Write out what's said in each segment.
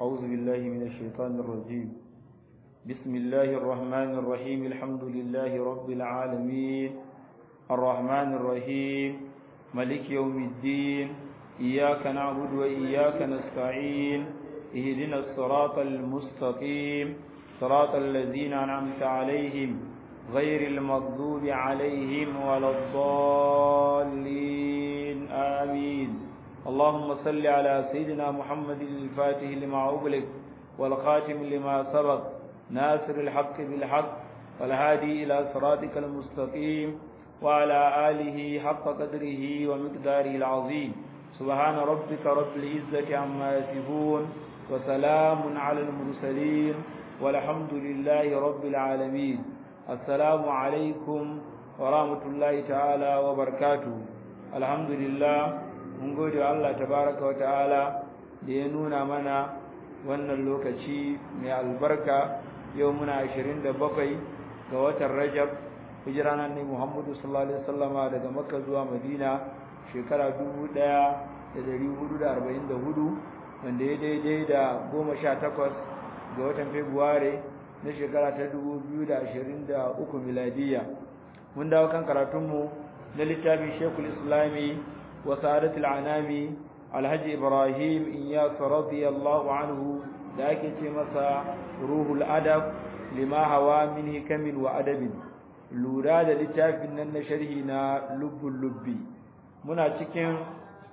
أعوذ بالله من الشيطان الرجيم بسم الله الرحمن الرحيم الحمد لله رب العالمين الرحمن الرحيم ملك يوم الدين إياك نعبد وإياك نستعين اهدنا الصراط المستقيم صراط الذين أنعمت عليهم غير المغضوب عليهم ولا الضالين آمين اللهم صل على سيدنا محمد الفاتح لما أغلق والخاتم لما سبق ناصر الحق بالحق والهادي إلى صراطك المستقيم وعلى آله حق قدره ومقداره العظيم سبحان ربك رب العزة عما يصفون وسلام على المرسلين والحمد لله رب العالمين السلام عليكم ورحمة الله تعالى وبركاته الحمد لله mun gode wa Allah tabaraka wa ta'ala da ya nuna mana wannan lokaci mai albarka yau muna 27 ga watan Rajab hijira nan ne Muhammadu sallallahu alaihi wasallama daga Makka zuwa Madina shekara 1444 wanda ya daidai da 18 ga watan Fabrairu na shekara ta 2023 miladiya mun dawo kan karatunmu na littafin Sheikhul Islami وسعادة العنام الحج إبراهيم إياس رضي الله عنه ذاك مسا روح الأدب لما هوا من حكم وأدب لورا da littafin nan na sharhi na lubbul lubbi muna cikin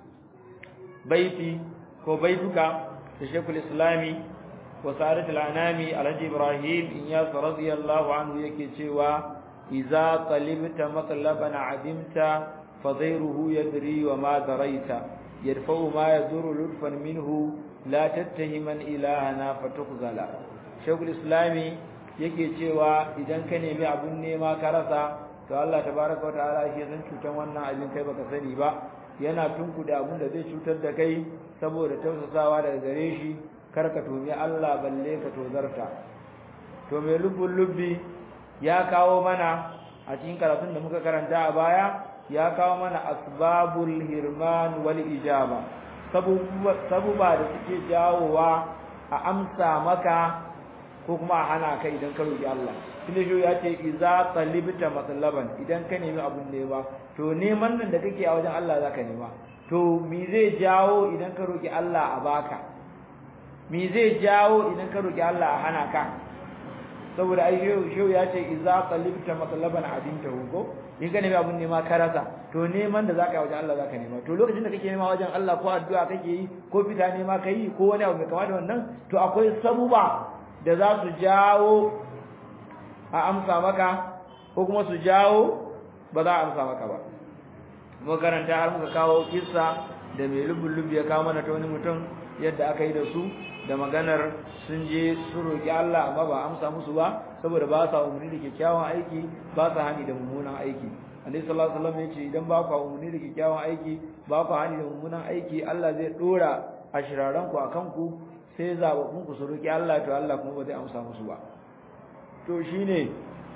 baiti ko baituka da Sheikhul Islami wa Sa'adatul Anami Alhaji Ibrahim Iyas radiyallahu anhu yake cewa idza talibta matlaban adimta فضيره يدري وما دريت يدفع ما يضر لطفا منه لا تتهما إلهنا فتخزلا شوق الإسلامي yake cewa idan ka nemi abun nema ka rasa to Allah tabaraka wa ta'ala shi zan cutan wannan abin kai baka sani ba yana tunkuda abun da zai cutar da kai saboda tausasawa daga gare shi kar ka tomi Allah balle ka tozarta to mai lubbun lubbi ya kawo mana a cikin karatun da muka karanta a baya ya kawo mana asbabul hirman wal ijaba sabuba da suke jawowa a amsa maka ko kuma a hana ka idan ka roki Allah tunda shi ya ce iza talibta matlaban idan ka nemi abun nema to neman nan da kake a wajen Allah zaka nema to me zai jawo idan ka roki Allah a baka me zai jawo idan ka roki Allah a hana ka saboda ai shehu ya ce iza talibta matlaban adinta ko in ka nemi abun nema ka rasa to neman da zaka yi wajen Allah zaka nema to lokacin da kake nema wajen Allah ko addu'a kake yi ko fita nema kai ko wani abu mai kama da wannan to akwai sabuba da za su jawo a amsa maka ko kuma su jawo ba za a amsa maka ba mu karanta har muka kawo kissa da mai lubun lubi ya kawo mana ta wani mutum yadda aka yi da su da maganar sun je su roki Allah amma ba amsa musu ba saboda ba sa umarni da kyakkyawan aiki ba sa hani da mummunan aiki annabi sallallahu alaihi wasallam yace idan ba ku umarni da kyakkyawan aiki ba ku hani da mummunan aiki Allah zai dora ashiraran ku akan ku sai zababbun ku su roki Allah to Allah kuma ba zai amsa musu ba to shine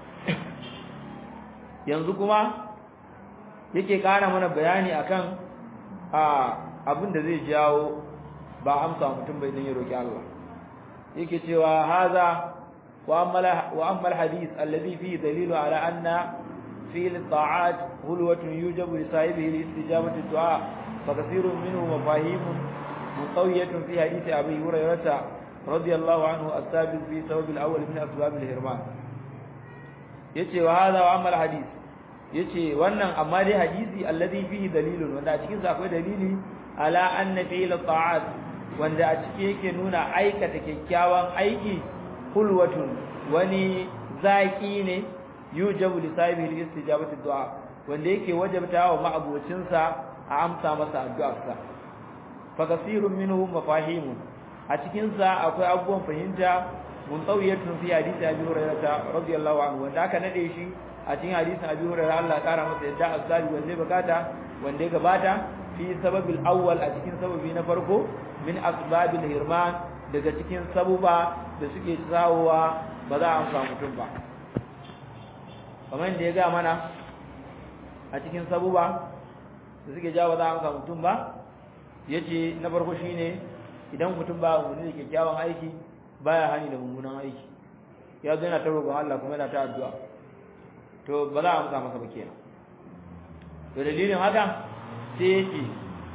yanzu kuma yake kara mana bayani akan a abin da zai jawo ba amsa mutum bai dan ya roki Allah yake cewa haza وأما وأما الحديث الذي فيه دليل على أن فعل الطاعات هلوة يوجب لصاحبه لاستجابة الدعاء فكثير منه مفاهيم منطوية في حديث أبي هريرة رضي الله عنه الثابت في سبب الأول من أسباب الهرمان يتي وهذا وأما الحديث yace wannan amma dai hadisi alladhi fihi dalilun wanda a cikin sa akwai dalili ala anna fi'l ta'at wanda a cikin yake nuna aikata kyakkyawan aiki hulwatun wani zaki ne yujabu li sahibi istijabati du'a wanda yake wajabta wa ma'abocin sa a amsa masa addu'ar sa fa kasirun minhum mafahim a cikin sa akwai abubuwan fahimta muntawiyatun fi hadisi abi hurairah radiyallahu anhu wanda aka nade shi a cikin hadisin abi hurairah Allah ya kara masa yadda azabi wanda bukata wanda ya gabata fi sababil awwal a cikin sababi na farko min asbabil hirman daga cikin sabuba da suke tsawowa ba za a amsa mutum ba kamar da ya ga mana a cikin sabuba da suke jawo za a amsa mutum ba yace na farko shine idan mutum ba umarni da kyakkyawan aiki baya hani da mummunan aiki ya zo yana ta roƙon Allah kuma yana ta addu'a to ba za a amsa masa ba kenan to dalilin haka sai yake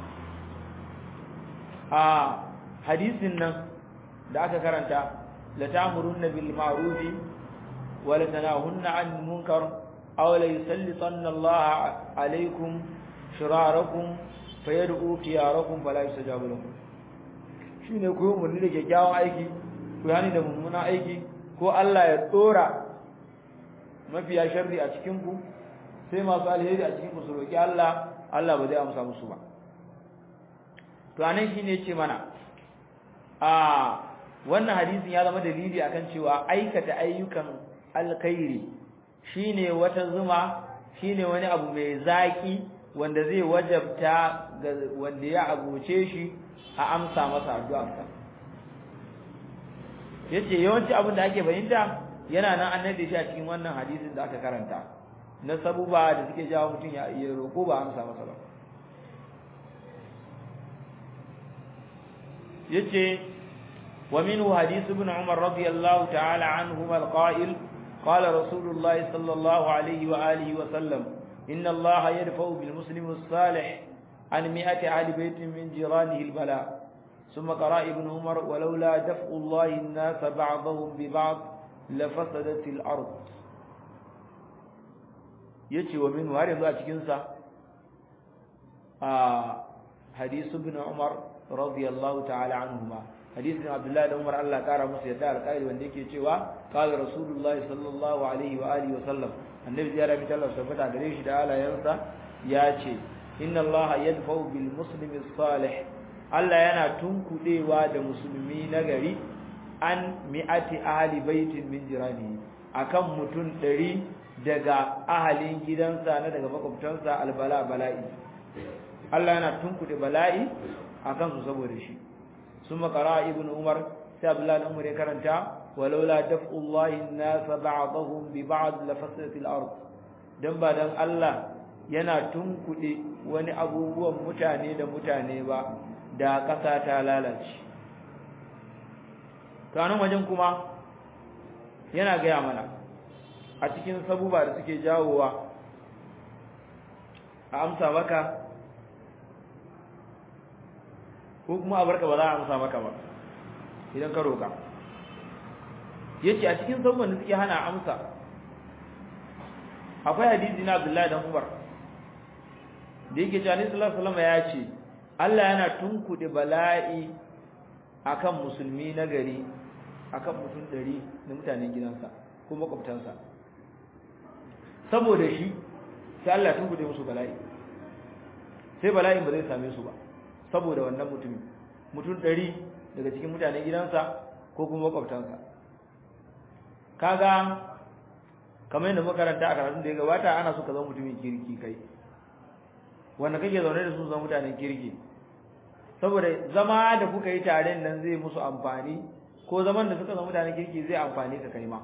a hadisin nan da aka karanta la ta'murunna bil ma'rufi wa la tanahunna 'anil munkar aw la yusallitanna Allah 'alaykum shirarakum fayad'u khiyarakum fala yustajabu lakum shine ku umarni da kyakkyawan aiki ku hani da mummunan aiki ko Allah ya tsora mafiya sharri a cikin ku sai masu alheri a cikin ku su roki Allah Allah ba zai amsa musu ba to anan shine yace mana a wannan hadisin ya zama dalili akan cewa aikata ayyukan alkhairi shine wata zuma shine wani abu mai zaki wanda zai wajabta ga wanda ya abuce shi a amsa masa addu'arsa yace yawanci abin da ake fahimta yana nan annabi shi a cikin wannan hadisin da aka karanta na sabuba da suke jawo mutum ya iya roko ba amsa masa ba yace wa minhu hadith ibn umar radiyallahu ta'ala anhuma alqa'il qala rasulullah sallallahu alayhi wa alihi wa sallam inna allah yadfa'u bil muslim as-salih an mi'ati ahli baytin min jiranihi al-bala ثم قرأ ابن عمر ولولا دفع الله الناس بعضهم ببعض لفسدت الأرض yace wa min har yanzu a cikin sa a hadisi ibn Umar radiyallahu ta'ala anhuma hadisin Abdullah da Umar Allah kara musu yadda alƙairi wanda yake cewa qala rasulullah sallallahu alaihi wa alihi wa sallam annabi ya rabi Allah tabbata gare shi da alayansa ya ce inna Allah yadfa'u bil muslimi salih Allah yana tunkudewa da musulmi nagari an mi'ati ahli baitin min jirani akan mutun 100 daga ahalin gidansa na daga makwabtansa albala bala'i Allah yana tunkude bala'i akan su saboda shi summa qara ibnu umar sai abdullahi umar ya karanta walaula daf'ullahi an-nas ba'dahum bi ba'd la fasadatil ard dan ba dan Allah yana tunkude wani abubuwan mutane da mutane ba da ƙasa ta lalace kanan wajen kuma yana gaya mana a cikin sabuba da suke jawowa a amsa maka ko kuma a barka ba za a amsa maka ba idan ka roka yace a cikin sabuban da suke hana amsa akwai hadisi na Abdullahi dan Umar da yake cewa Annabi sallallahu alaihi wasallam ya ce Allah yana tunkuɗe bala'i akan musulmi na gari akan mutum ɗari na mutanen gidansa ko makwabtansa saboda shi sai Allah tunkuɗe musu bala'i sai bala'in ba zai same su ba saboda wannan mutumin mutum ɗari daga cikin mutanen gidansa ko kuma makwabtansa kaga kamar yadda makaranta a karatun da ya gabata ana so ka zama mutumin kirki kai wanda kake zaune da su zama mutanen kirki saboda zama da kuka yi tare nan zai musu amfani ko zaman da suka zama mutanen kirki zai amfani ka kai ma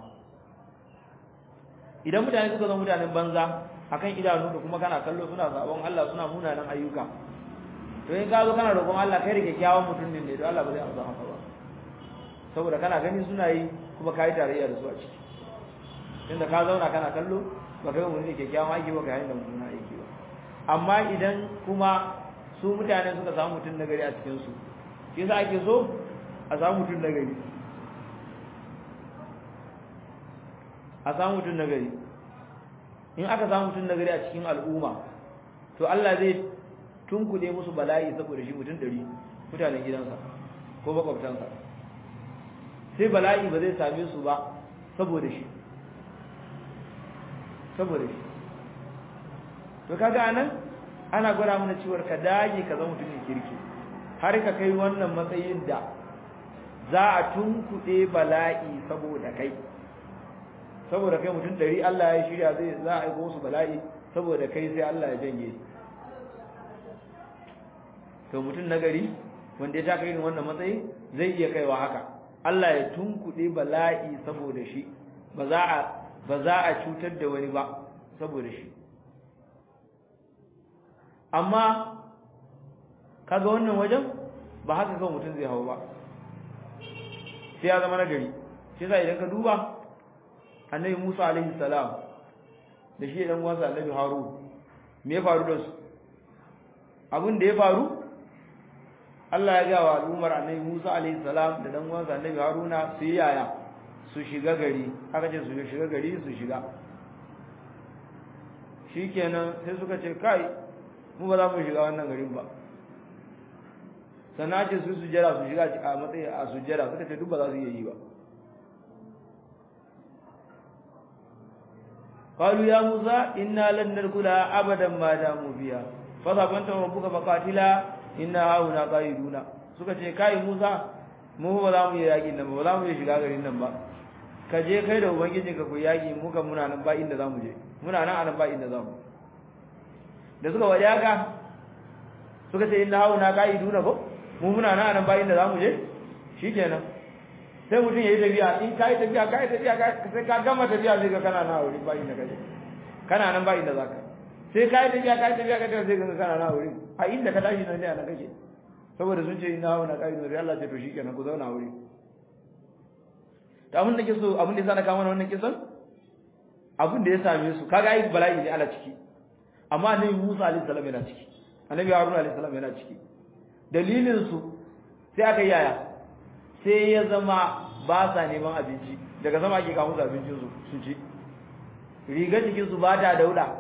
idan mutane suka zama mutanen banza akan idanu da kuma kana kallo suna sabon Allah suna munanan ayyuka to in ka zo kana roƙon Allah kai da kyakkyawan mutum ne to Allah ba zai amsa maka ba saboda kana gani suna yi kuma kai tarayya da su a ciki tunda ka zauna kana kallo ba kai mun ne kyakkyawan aiki ba kai da mummunan aiki ba amma idan kuma su mutane suka samu mutum nagari a cikin su shi yasa ake so a samu mutum nagari a samu mutum nagari in aka samu mutum nagari a cikin al'umma to Allah zai tunkuɗe musu bala'i saboda shi mutum ɗari mutanen gidansa ko makwabtansa sai bala'i ba zai same su ba saboda shi saboda shi to kaga anan ana gwada mana cewa ka dage ka zama mutumin kirki har ka kai wannan matsayin da za a tunkuɗe bala'i saboda kai saboda kai mutum ɗari Allah ya shirya zai za a aiko su bala'i saboda kai sai Allah ya janye to mutum nagari wanda ya taka irin wannan matsayi zai iya kaiwa haka Allah ya tunkuɗe bala'i saboda shi ba za a ba za a cutar da wani ba saboda shi amma kaga wannan wajen ba haka kawai mutum zai hau ba sai ya zama nagari shi yasa idan ka duba annabi Musa alaihi salam da shi dan uwansa annabi Harun me ya faru da su abin da ya faru Allah ya ga wa al'ummar annabi Musa alaihi salam da dan uwansa annabi Haruna su yi yaya su shiga gari aka ce su shiga gari su shiga shikenan sai suka ce kai mu ba za mu shiga wannan garin ba sannan ce su sujjara su shiga a matsayi a sujjara suka ce duk ba za su iya yi ba قالوا يا موسى إنا لن ندخلها أبدا ما داموا فيها فذهب أنت وربك فقاتلا إنا هاهنا قائدون suka ce kai Musa mu ba za mu yi yaƙi nan ba za mu yi shiga garin nan ba ka je kai da ubangijinka ku yaƙi mu kan muna nan ba inda za mu je muna nan a nan ba inda za mu da suka waje haka suka ce inna hauna qa'iduna ko mu muna nan a nan ba inda za mu je shikenan sai mutum ya yi tafiya in ka yi tafiya ka yi tafiya sai ka gama tafiya sai ka kana na wuri ba inda kaje kana nan ba inda za ka sai ka yi tafiya ka yi tafiya ka sai ka kana na wuri a inda ka tashi nan ne a nan kake saboda sun ce ina hauna ƙa'idun sai Allah ce to shikenan ku zauna wuri to abin da ke so abin da ya sa na kawo mana wannan kisan abin da ya same su kaga ai bala'i ne ala ciki amma annabi Musa alaihi salam yana ciki annabi Haruna alaihi salam yana ciki dalilin su sai aka yi yaya sai ya zama ba sa neman abinci daga sama ake kawo musu abincin su su ci rigar jikin su ba ta dauda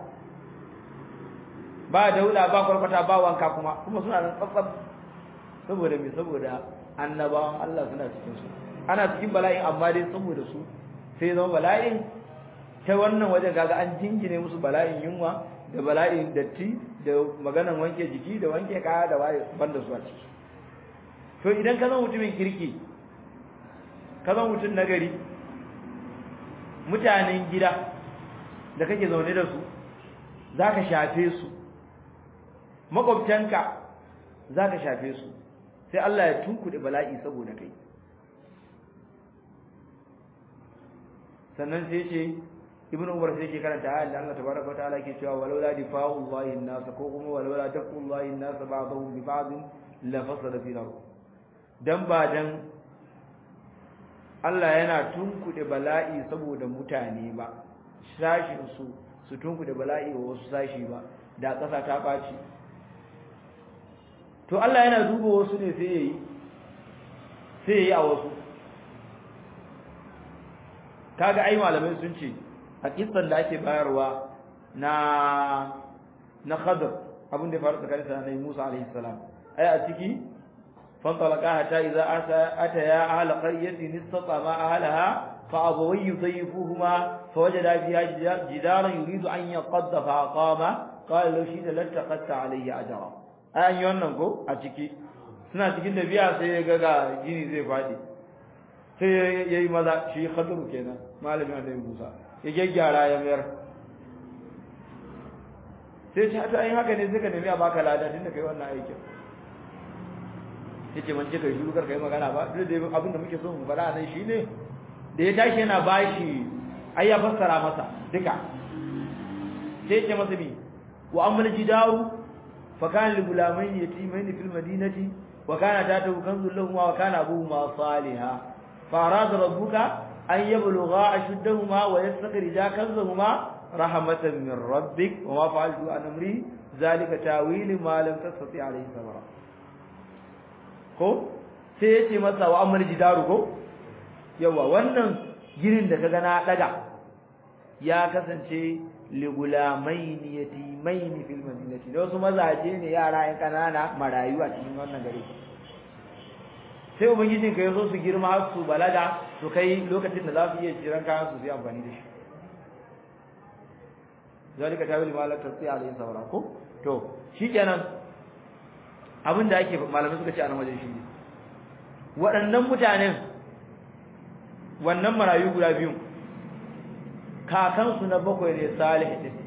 ba dauda ba kwarkwata ba wanka kuma kuma suna nan tsatsab saboda me saboda annabawan Allah suna cikin su ana cikin bala'in amma dai saboda su sai zama bala'in ta wannan wajen kaga an jingine musu bala'in yunwa da bala'in datti da maganan wanke jiki da wanke kaya da waye banda su a ciki to idan ka zama mutumin kirki ka zama mutum nagari mutanen gida da kake zaune da su zaka shafe su makwabtanka zaka shafe su sai Allah ya tunkuɗe bala'i saboda kai sannan sai ce ibnu umar sai ke karanta ayat da Allah tabaraka wa ta'ala ke cewa walau la difa'u llahi an-nas ko kuma walau la dafu llahi an-nas ba'dahum bi ba'd la fasada fi nar dan ba dan Allah yana tunkuɗe bala'i saboda mutane ba sashin su su tunkuɗe bala'i wa wasu sashi ba da ƙasa ta ɓaci to Allah yana duba wasu ne sai yayi sai yayi a wasu kaga ai malamai sun ce a kissan da ake bayarwa na na Khadr abin da ya faru tsakanin sa da Musa alaihi salam ai a ciki fantalaka hatta idza ata ya ahla qaryatin istatama ahlaha fa abawi yudayifuhuma fawajada fiha jidaran yuridu an yaqadda fa aqama qala law shi lattaqatta alayhi ajra ai an yi wannan ko a ciki suna cikin da biya sai ya ga gini zai fadi sai ya yi maza shi khadru kenan malamin annabi Musa ya gyaggyara ya mayar sai ce ta yin haka ne sai ka nemi a baka lada tunda kai wannan aikin yace man ce kai shiru kar kai magana ba duk da abin da muke so mu fara nan shine da ya tashi yana bashi ai ya fassara masa duka sai ce masa bi wa ammal jidaru fa kana lil gulamain yatimain fil madinati wa kana tatu kanzul lahum wa kana abuhuma salihah fa arada rabbuka an yablugha ashuddahuma wa yastakhrija kanzahuma rahmatan min rabbik wa ma fa'altu an amri zalika tawil ma lam tastati alayhi sabra ko sai yace masa wa amr jidaru ko yawa wannan girin da kaga na daga ya kasance li gulamain yatimain fil madinati da wasu mazaje ne yara yan kanana marayu a cikin wannan gari sai ubangijin ka yaso su girma har su balaga su kai lokacin da za su iya jiran kayan su su yi amfani da shi zalika tawil ma la tasdi alayhi sabra ko to shikenan abin da ake malamai suka ce a nan wajen shi waɗannan mutanen wannan marayu guda biyu kakansu na bakwai ne salih din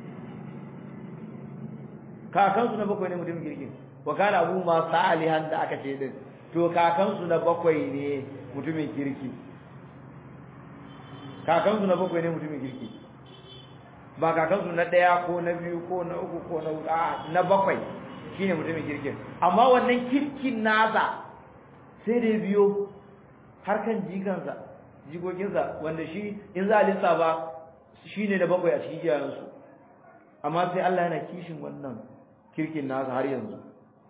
kakansu na bakwai ne mutumin kirkin wa kana abu ma salihan da aka ce din to kakansu na bakwai ne mutumin kirki kakansu na bakwai ne mutumin kirki ba kakansu na ɗaya ko na biyu ko na uku ko na huɗu a na bakwai shine mutumin kirkin amma wannan kirkin nasa sai da biyo har kan jikansa jikokinsa wanda shi in za a lissafa shi ne da bakwai a cikin iyayensu amma sai Allah yana kishin wannan kirkin nasa har yanzu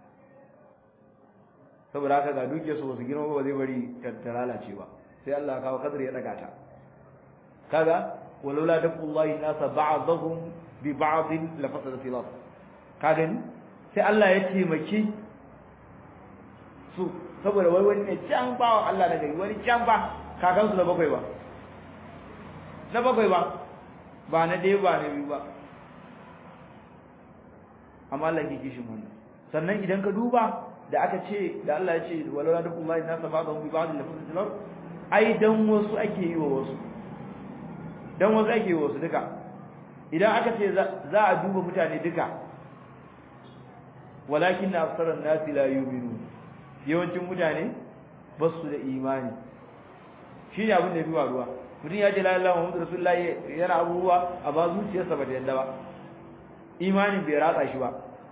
saboda haka ga duke su wasu girma ba zai bari ta lalace ba sai Allah ya kawo kadar ya daga ta kaga walaula daqullahi nasa ba'dahum bi ba'd la fasada fil ard kaga sai Allah ya taimaki su saboda wai wani ne can bawan Allah na gari wani can ba kakansu na bakwai ba na bakwai ba ba na ɗaya ba na biyu ba amma Allah ke kishin wannan sannan idan ka duba da aka ce da Allah ya ce walaula da kuma na saba da bi ba'd al-fasl ai dan wasu ake yi wa wasu dan wasu ake yi wa wasu duka idan aka ce za a duba mutane duka walakin aktharun nasi la yu'minun yawancin mutane ba su da imani shi ne abin da ya fi faruwa mutum ya ce la ilaha muhammadu rasulullahi yana abubuwa a ba zuciyarsa ba ta yadda ba imanin bai ratsa shi ba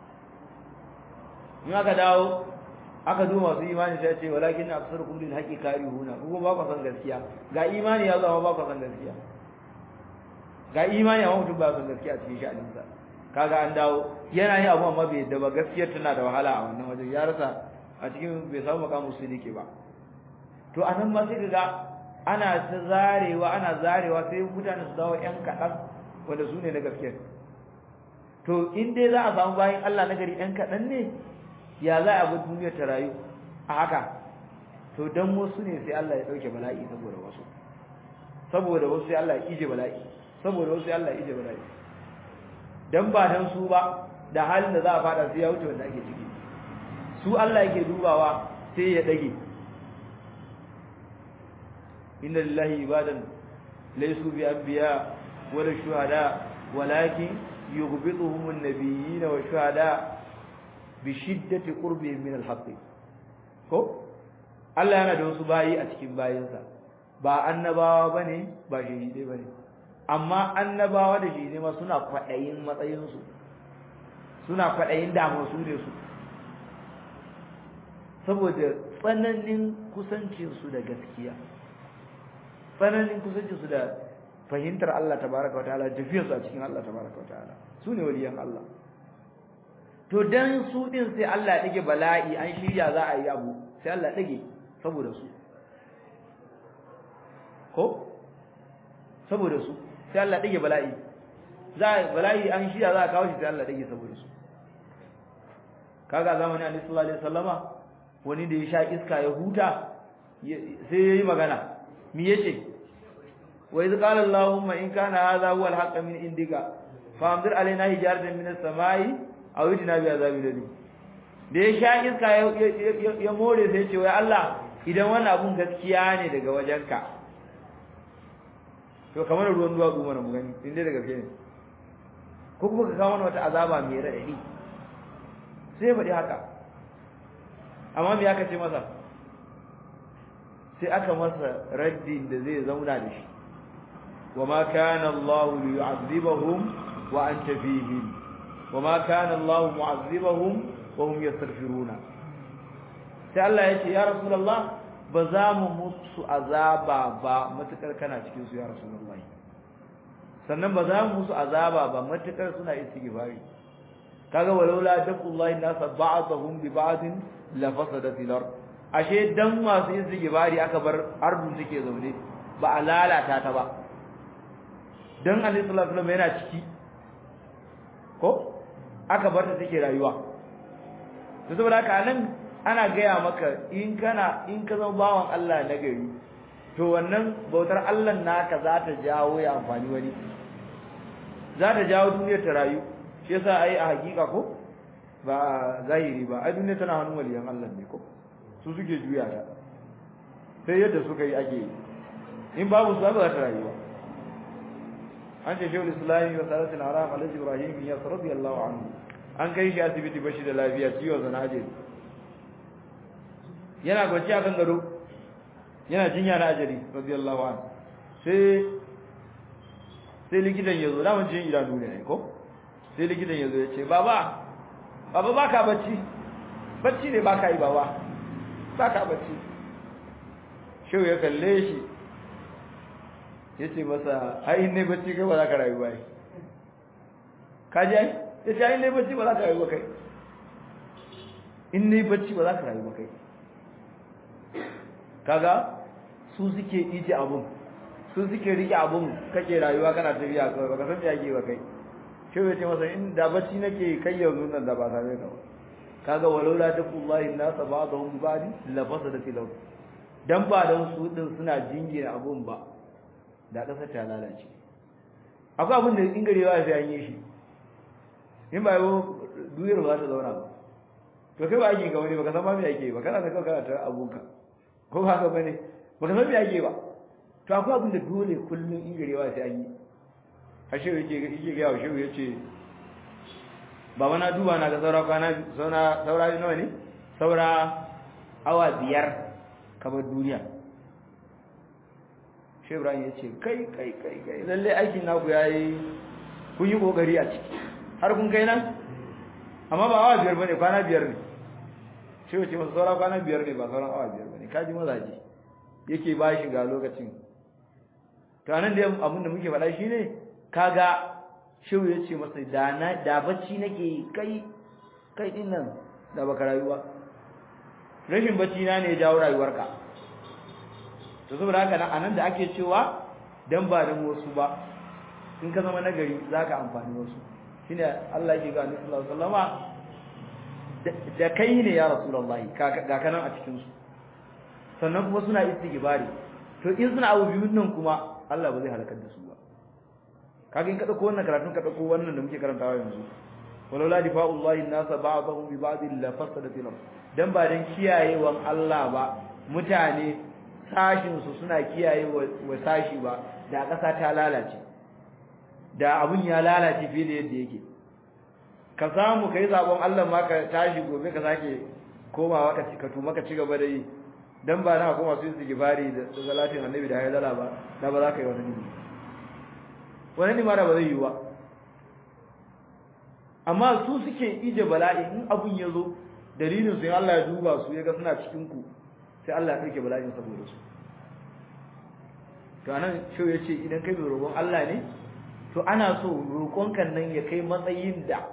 in aka dawo aka zo masu imani sai ce walakin aksarukum lil haqqi karihuna kuma ba ku san gaskiya ga imani ya zama ba ku san gaskiya ga imani amma mutum ba san gaskiya a cikin sha'aninsa kaga an dawo yana yin abu amma bai yadda ba gaskiyar tana da wahala a wannan wajen ya rasa a cikin bai samu makamu sidiki ba to anan ma sai kaga ana ta zarewa ana zarewa sai mutane su dawo yan kaɗan wanda su ne na gaskiya to in dai za a samu bayan Allah na gari yan kaɗan ne ya za a bi duniyar ta rayu a haka to dan wasu ne sai Allah ya ɗauke bala'i saboda wasu saboda wasu sai Allah ya ije bala'i saboda wasu sai Allah ya ije bala'i dan ba dan su ba da halin da za a fada sai ya wuce wanda ake ciki su Allah yake dubawa sai ya dage inna lillahi ibadan laysu bi anbiya wala shuhada walakin yughbituhum an-nabiyyin wa shuhada bi shiddati qurbihim min al-haqq ko Allah yana da wasu bayi a cikin bayinsa ba annabawa bane ba shahidai bane amma annabawa da shahidai ma suna kwadayin matsayinsu suna kwadayin damar su ne su saboda tsananin kusancinsu da gaskiya tsananin kusancinsu da fahimtar Allah tabaraka wataala tafiyarsu a cikin Allah tabaraka wataala su ne waliyan Allah to dan su din sai Allah ya dage bala'i an shirya za a yi abu sai Allah ya dage saboda su ko saboda su sai Allah ya dage bala'i za bala'i an shirya za a kawo shi sai Allah ya dage saboda su kaga zamanin Annabi sallallahu alaihi wasallama wani da ya sha iska ya huta sai yayi magana me yace wa iz qala allahumma in kana hadha huwa al-haqq min indika fa amdir alaina hijaratan min as-samai aw idna bi azabin alim da ya sha iska ya more sai ya ce wai Allah idan wannan abun gaskiya ne daga wajenka to kamar ruwan duwa goma na mu gani inda da gaske ne ko kuma ka kawo mana wata azaba mai raɗaɗi sai ya faɗi haka amma me aka ce masa sai aka masa raddin da zai zauna da shi wama kana Allah liyu'adhibahum wa anta fihim wama kana Allah mu'adhibahum wa hum yastaghfiruna sai Allah ya ce ya rasulullah ba za mu musu azaba ba matukar kana cikin su ya rasulullah sannan ba za mu musu azaba ba matukar suna istighfari kaga walaula daqullahi nasa ba'dahum bi ba'din la fasadatil ard ashe dan masu yin sigibari aka bar ardun take zaune ba a lalata ta ba dan annabi sallallahu alaihi wasallam yana ciki ko aka bar ta take rayuwa to saboda haka nan ana gaya maka in kana in ka zama bawan Allah na gari to wannan bautar Allah naka za ta jawo ya amfani wani za ta jawo duniyar ta rayu shi yasa ai a hakika ko ba zahiri ba ai duniya tana hannun waliyan Allah ne ko su suke juya ta sai yadda suka yi ake in babu su ba za ta rayuwa an ce shehul islami wa salatul haram alhaji ibrahim ya radiyallahu anhu an kai shi asibiti bashi da lafiya ciwon zanaje yana gwaci a kan gado yana jinya na ajali radiyallahu anhu sai sai likitan ya zo da mun jin idanu ne ko sai likitan ya zo ya ce baba baba baka bacci bacci ne baka yi baba baka bacci shehu ya kalle shi yace masa ai ne bacci kai ba za ka rayu ba ka ji ai yace ai ne bacci ba za ka rayu ba kai in ne bacci ba za ka rayu ba kai kaga su suke ije abun su suke rike abun kake rayuwa kana tafiya kawai baka san me yake ba kai shi ya ce masa in da bacci nake kai yanzu nan da ba same ka ba kaga walaula taqullahi nasa ba'dhum bi ba'd la fasada fil ard dan ba dan su din suna jingina abun ba da kasar ta lalace akwai abin da in garewa sai an yi shi in ba yau duyar ba ta zauna ba to kai ba ake ga wani baka san ma me yake ba kana da kawai kana ta abunka ko ba haka bane baka san me yake ba to akwai abin da dole kullun in garewa sai an yi ashe yake yake ga shi yace baba na duba na ga saura kwana saura saura nawa ne saura awa biyar kamar duniya shi Ibrahim yace kai kai kai kai lalle aikin naku yayi kun yi kokari a ciki har kun kai nan amma ba awa biyar bane kwana biyar ne shi wace masa saura kwana biyar ne ba sauran awa biyar bane kaji mazaje yake ba shi ga lokacin to anan da abin da muke faɗa shine kaga shehu ya ce masa da na da bacci nake kai kai din nan da baka rayuwa rashin bacci na ne ya jawo rayuwarka to saboda haka nan anan da ake cewa dan ba dan wasu ba in ka zama nagari zaka amfani wasu shine Allah yake ga Annabi sallallahu alaihi wasallama da kai ne ya rasulullahi ga kanan a cikin su sannan kuma suna istighfari to in suna abu biyun nan kuma Allah ba zai halakar da su ba kaga in ka dauko wannan karatun ka dauko wannan da muke karantawa yanzu walaula difa'ullahi an-nasa ba'dahum bi ba'd la fasada fil ard dan ba dan kiyayewan Allah ba mutane sashin su suna kiyaye wa sashi ba da kasa ta lalace da abun ya lalace fiye da yadda yake ka samu kai sabon Allah ma ka tashi gobe ka sake komawa ka ka tuma ka ci gaba da yi dan ba na koma su yi gibari da salatin annabi da hayyala ba da ba za ka yi wani nimi wani nima da ba zai yi ba amma su suke ije bala'i in abun ya zo dalilin su Allah ya duba su ya ga suna cikin ku sai Allah ya ɗauke bala'in saboda su to anan shau ya ce idan kai mai roƙon Allah ne to ana so roƙonkan nan ya kai matsayin da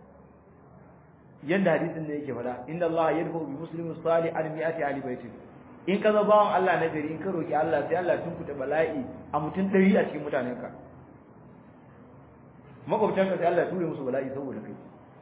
yanda hadisin ne yake fada inda Allah yadfa bi muslimin salih an mi'ati ali baitin in ka zama bawan Allah na gari in ka roki Allah sai Allah tun kuta bala'i a mutun dari a cikin mutanen ka makwabtan ka sai Allah ya ture musu bala'i saboda kai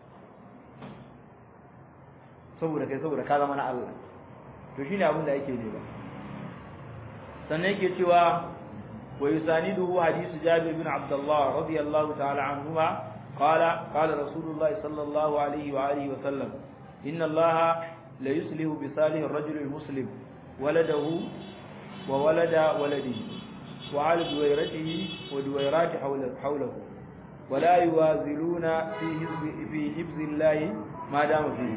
saboda kai saboda ka zama na Allah to shine abin da yake ne ba sannan yake cewa wa yusaniduhu hadithu Jabir bin Abdullah radiyallahu ta'ala anhuma قال قال رسول الله صلى الله عليه وآله وسلم إن الله لا يصلح بصالح الرجل المسلم ولده وولد ولده وعلى دويرته ودويرات حوله, حوله ولا يوازلون في حزب في حفظ الله ما دام فيه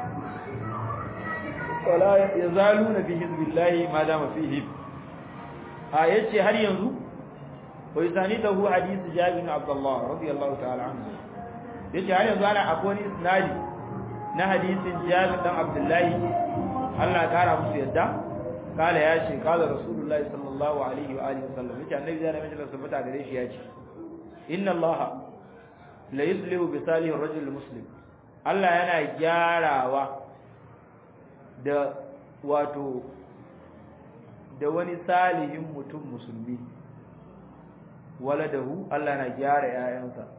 ولا يزالون في حزب الله ما دام فيه آية هل ينظر ويسانده حديث جابر بن عبد الله رضي الله تعالى عنه yace har yanzu ana akwai wani isnadi na hadisin Jabir dan Abdullahi Allah ya kara musu yadda kala ya ce kala Rasulullahi sallallahu alaihi wa alihi wasallam yace annabi zai mai da sabata gare shi yace inna Allah la yuslihu bi salih ar-rajul muslim Allah yana gyarawa da wato da wani salihin mutum musulmi waladahu Allah na gyara ƴaƴansa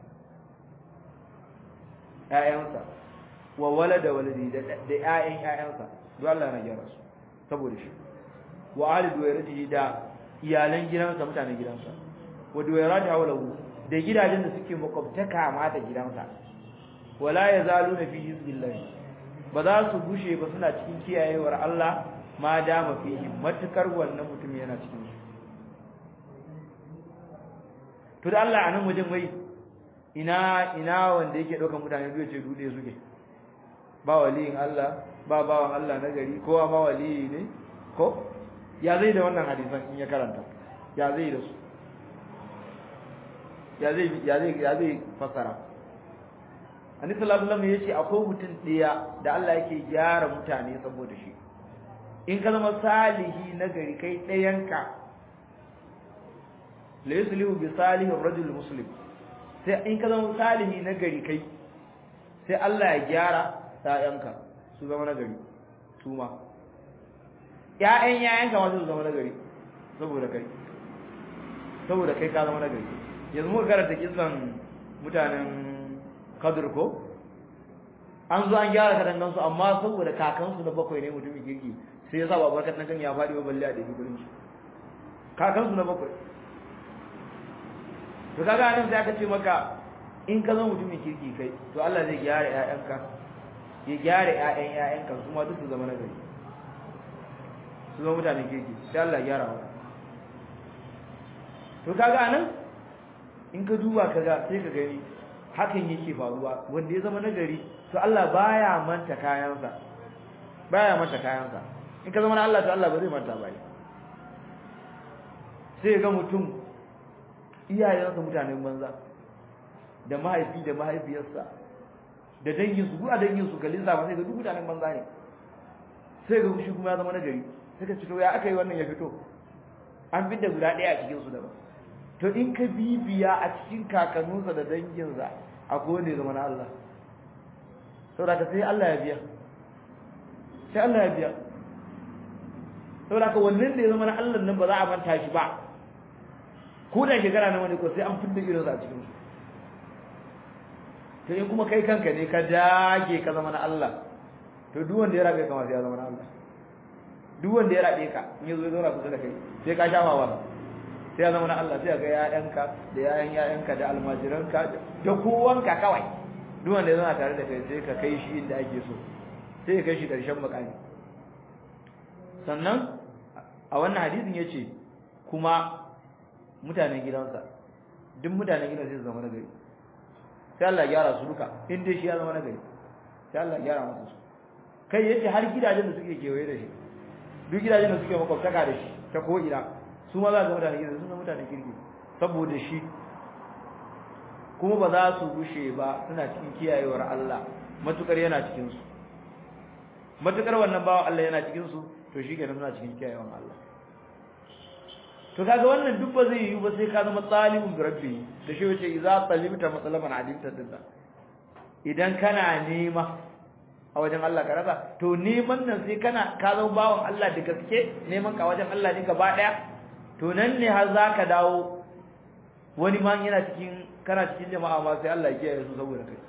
ƴaƴansa wa walada waladi da ƴaƴan ƴaƴansa duk Allah na gyara su saboda shi wa ali duwairatihi da iyalan gidansa mutanen gidansa wa duwairati hawlahu da gidajen da suke makwabtaka ma da gidansa wala yazaluna fi hizbillah ba za su gushe ba suna cikin kiyayewar Allah ma dama fihi matukar wannan mutum yana cikin su to da Allah anan wajen wai ina ina wanda yake daukar mutane duk ce dude suke ba waliyin Allah ba bawan Allah na gari kowa ma waliyi ne ko ya zai da wannan hadisan in ya karanta ya zai da su ya zai ya zai ya zai fasara annabi sallallahu alaihi wasallam yace akwai mutum ɗaya da Allah yake gyara mutane saboda shi in ka zama salihi na gari kai ɗayanka la yuslihu bi salihi rajul muslim sai in ka zama salihi na gari kai sai Allah ya gyara ƴaƴanka su zama na gari su ma ƴaƴan ƴaƴanka ma su zama na gari saboda kai saboda kai ka zama na gari yanzu muka karanta kisan mutanen Kadir ko an zo an gyara katangan su amma saboda kakansu na bakwai ne mutumin kirki sai ya sa babar katangan ya faɗi wa balle a ɗari gurin shi kakansu na bakwai to kaga nan sai aka ce maka in ka zama mutumin kirki kai to Allah zai gyara ƴaƴanka ya gyara ƴaƴan ƴaƴanka su ma duk su zama nagari su zama mutanen kirki sai Allah ya gyara wa to kaga nan in ka duba kaga sai ka gani hakan yake faruwa wanda ya zama nagari to Allah baya manta kayansa baya manta kayansa in ka zama na Allah to Allah ba zai manta ba sai ga mutum iyayensa mutanen banza da mahaifi da mahaifiyarsa da danginsu duk a danginsu kalin sa sai ga duk mutanen banza ne sai ga shi kuma ya zama nagari sai ka cito ya aka yi wannan ya fito an fi da guda ɗaya a cikin su daban to in ka bibiya a cikin kakanninsa da danginsa akwai wanda ya zama na Allah saboda ka sai Allah ya biya sai Allah ya biya saboda ka wannan da ya zama na Allah nan ba za a manta shi ba ko da shekara na wani ko sai an fidda irinsa a cikin su to in kuma kai kanka ne ka dage ka zama na Allah to duk wanda ya rabe ka ma sai ya zama na Allah duk wanda ya rabe ka in yazo ya zauna kusa da kai sai ka shafa wa sai ya zama na Allah sai ga ƴaƴanka da ƴaƴan ƴaƴanka da almajiranka da kowanka kawai duk wanda ya zauna tare da kai sai ka kai shi inda ake so sai ya kai shi ƙarshen makami sannan a wannan hadisin yace kuma mutanen gidansa duk mutanen gidansa sai su zama nagari sai Allah ya gyara su duka in dai shi ya zama nagari sai Allah ya gyara masa su kai yace har gidajen da suke kewaye da shi duk gidajen da suke makwabtaka da shi ta ko ina su ma za ga mutanen gidansa sun zama mutanen kirki saboda shi kuma ba za su gushe ba suna cikin kiyayewar Allah matukar yana cikin su matukar wannan bawan Allah yana cikin su to shi kenan suna cikin kiyayewar Allah to kaga wannan duk ba zai yi ba sai ka zama talibun bi rabbi da shi wace idza talibta matalaban adimta dinna idan kana nema a wajen Allah ka rasa to neman nan sai kana ka zama bawan Allah da gaske neman ka wajen Allah ne gaba daya to nan ne har zaka dawo wani ma yana cikin kana cikin jama'a ma sai Allah ya kiyaye su saboda kai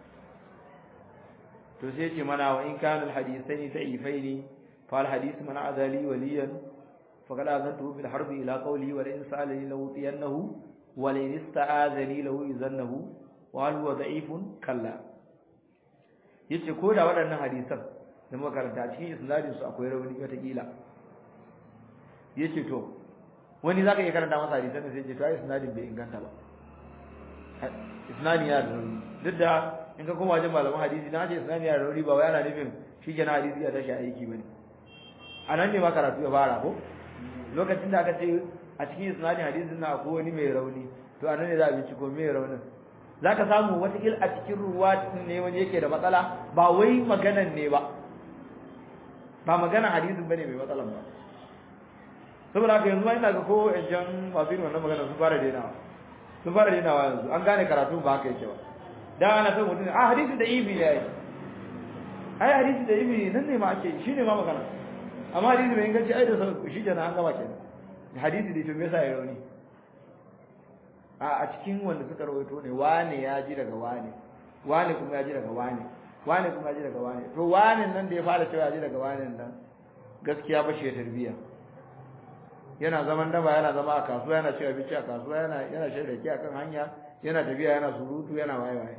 to sai ce mana wa in kana alhadithaini da'ifaini fa alhadith man azali waliyan فقد أذنته في الحرب إلى قوله ولئن سألني لأوتينه ولئن استعاذني لأؤذنه وهل هو ضعيف كلا yace ko da waɗannan hadisan da muka karanta a cikin isnadin su akwai rauni wata kila yace to wani zaka iya karanta masa hadisan sai yace to ai isnadin bai inganta ba isnadin ya da rauni duk da in ka koma wajen malaman hadisi na ce isnadin ya da rauni ba wai ana nufin shi kenan hadisi ya tashi aiki bane a nan ne ma karatu ya fara ko lokacin da aka ce a cikin isnadin hadisin na akwai wani mai rauni to anan ne za a binciko mai raunin zaka samu wata il a cikin ruwa ne wani yake da matsala ba wai maganan ne ba ba maganan hadisin bane mai matsalan ba saboda haka yanzu ina ga ko ejan masu yin wannan magana sun fara dainawa sun fara dainawa yanzu an gane karatu ba haka yake ba da ana son mutum a hadisi da ibi ne ai ai hadisi da ibi nan ne ma ake shi ne ma magana amma hadisi bai inganci ai da sau shi kenan an gama kenan hadisi da to me yasa ya rauni a a cikin wanda suka rawaito ne wane ya ji daga wane wane kuma ya ji daga wane wane kuma ya ji daga wane to wane nan da ya fara cewa ya ji daga wane nan gaskiya ba shi tarbiya yana zaman daba yana zama a kasuwa yana cewa bici a kasuwa yana yana shan rake akan hanya yana tafiya yana surutu yana waye waye